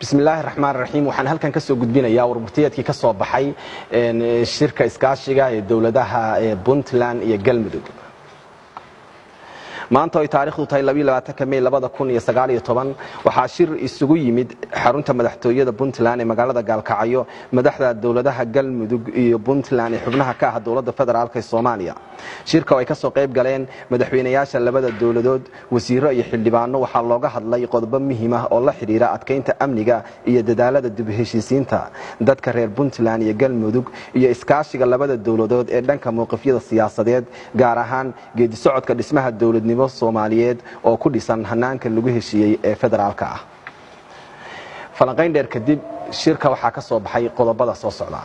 bismillaahi raxmaan raxiim waxaan halkan ka soo gudbinayaa warburtiyeedkii ka soo baxay shirka iskaashiga ee dowladaha puntland iyo galmudug maanta ay taarikhdu tahay may waxaa shir isugu yimid xarunta madaxtooyada puntland ee magaalada gaalkacyo madaxda dowladaha galmudug iyo puntland ee xubnaha ka ah dowladda federaalk ee soomaaliya shirka oo ay ka soo qayb galeen madaxweynayaasha labada dowladood wasiiro iyo xildhibaano waxaa looga hadlay qodobo muhiim ah oo la xidhiira adkaynta amniga iyo dadaalada dib heshiisiinta dadka reer puntland iyo galmudug iyo iskaashiga labada dowladood ee dhanka mowqifyada siyaasadeed gaar ahaan geedisocodka dhismaha dowladnimo soomaaliyeed oo ku dhisan hanaanka lagu heshiiyey ee federaalka ah falanqayn dheer kadib shirka waxaa ka soo baxay qodobada soo socda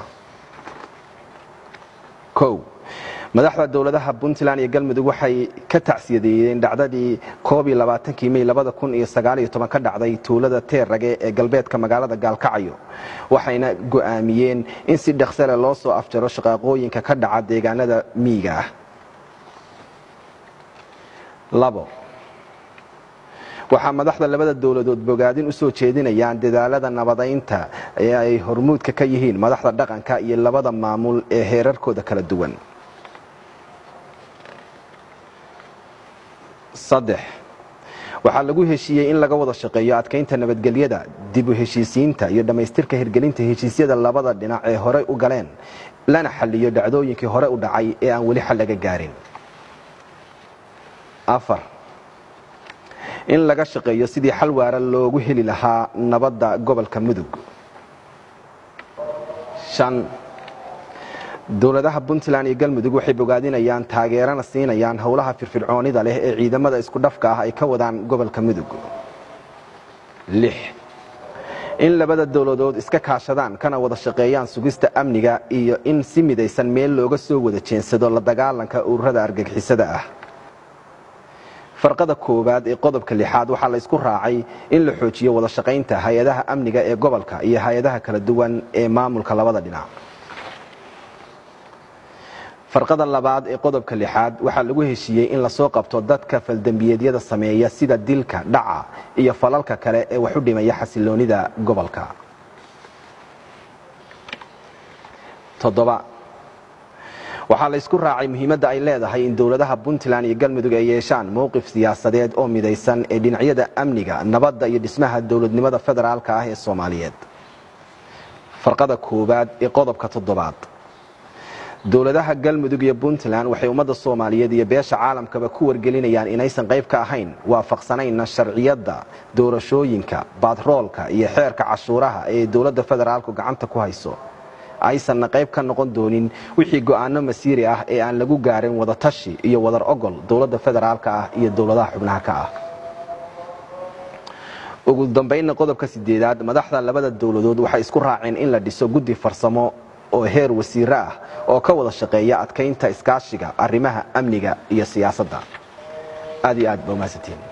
o madaxda dowladaha puntland iyo galmudug waxay ka tacsiyadeeyeen dhacdadii may ka dhacday tuulada teerrage ee galbeedka magaalada gaalkacyo waxayna go'aamiyeen in si dhaqsale loo soo afjaro shaqaaqooyinka ka dhaca deegaanada miyiga ah labo waxaa madaxda labada dowladood bogaadin u soo jeedinayaan dadaalada nabadaynta ee ay hormuudka ka yihiin madaxda dhaqanka iyo labada maamul ee heerarkooda kala duwan saddex waxaa lagu heshiiyey in laga wada shaqeeyo adkaynta nabadgelyada dib u heshiisiinta iyo dhammaystirka hirgelinta heshiisyada labada dhinac ee horey u galeen lana xaliyo dhacdooyinkii hore u dhacay ee aan weli xal laga gaarin afar in laga shaqeeyo sidii xal waara loogu heli lahaa nabadda gobolka mudug shan dowladaha puntland iyo galmudug waxay bogaadinayaan taageerana siinayaan howlaha firfircoonida leh ee ciidamada isku dhafka ah ay ka wadaan gobolka mudug lix in labada dowladood iska kaashadaan kana wada shaqeeyaan sugista amniga iyo in si midaysan meel looga soo wada jeensado la dagaalanka ururada argagixisada ah farqada koowaad ee qodobka lixaad waxaa la isku raacay in la xoojiyo wada shaqaynta hay-adaha amniga ee gobolka iyo hay-adaha kala duwan ee maamulka labada dhinac farqada labaad ee qodobka lixaad waxaa lagu heshiiyey in lasoo qabto dadka faldembiyeedyada sameeya sida dilka dhaca iyo falalka kale ee wax u dhimaya xasiloonida gobolka waxaa la isku raacay muhiimadda ay leedahay in dowladaha puntland iyo galmudug ay yeeshaan mowqif siyaasadeed oo midaysan ee dhinacyada amniga nabadda iyo dhismaha dowladnimada federaalka ah ee soomaaliyeed farqada koowaad ee qodobka toddobaad dowladaha galmudug iyo puntland waxay ummadda soomaaliyeed iyo beesha caalamkaba ku wargelinayaan inaysan qayb ka ahayn waafaqsanayna sharciyadda doorashooyinka batroolka iyo xeerka cashuuraha ee dowladda federaalku gacanta ku hayso aysanna qayb ka noqon doonin wixii go'aano masiiri ah ee aan lagu gaarin wadatashi iyo wadar ogol dowladda federaalka ah iyo dowladaha xubnaha ka ah ugu dambaynna qodobka sideedaad madaxda labada dowladood waxay isku raaceen in la dhiso guddi farsamo oo heer wasiiro ah oo ka wada shaqeeya adkaynta iskaashiga arrimaha amniga iyo siyaasadda aad iyo aad ba umahadsantiin